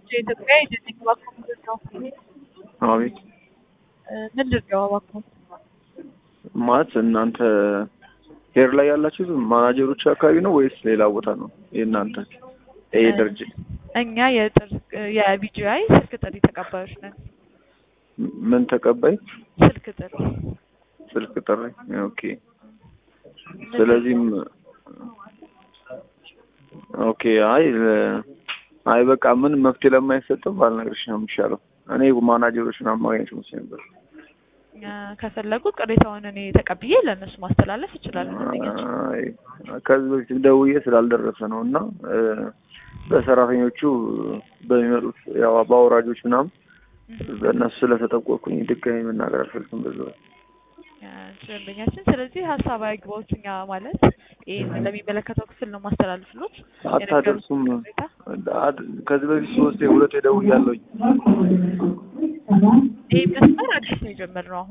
የኢትዮጵያ የጀኔክ እባክዎ ምንድን ነው? አቤት ምንድን ነው እባክዎ? ማለት እናንተ ሄር ላይ ያላችሁት ማናጀሮች አካባቢ ነው ወይስ ሌላ ቦታ ነው የእናንተ ይሄ ድርጅት? እኛ የጥር የቢጂአይ ስልክ ጥሪ ተቀባዮች ነን። ምን ተቀባይ? ስልክ ጥሪ ስልክ ጥሪ። ኦኬ። ስለዚህም ኦኬ። አይ አይ በቃ ምን መፍትሄ ለማይሰጠው ባልነግርሽ ነው የሚሻለው። እኔ ማናጀሮችን አማግኘት መስሎኝ ነበር። ከፈለጉ ቅሬታውን እኔ ተቀብዬ ለእነሱ ማስተላለፍ እችላለሁ። አይ ከዚህ በፊት ደውዬ ስላልደረሰ ነው እና በሰራተኞቹ በሚመጡት ያው በአውራጆች ምናምን በእነሱ ስለተጠቆቅኩኝ ድጋሚ መናገር አልፈልግም። በዛ ደንበኛችን ስለዚህ ሀሳብ አይግባዎች እኛ ማለት ይህን ለሚመለከተው ክፍል ነው ማስተላልፍሎት። አታደርሱም። ከዚህ በፊት ሶስቴ ሁለቴ ደውያለሁኝ። ይህ መስመር አዲስ ነው የጀመርነው አሁን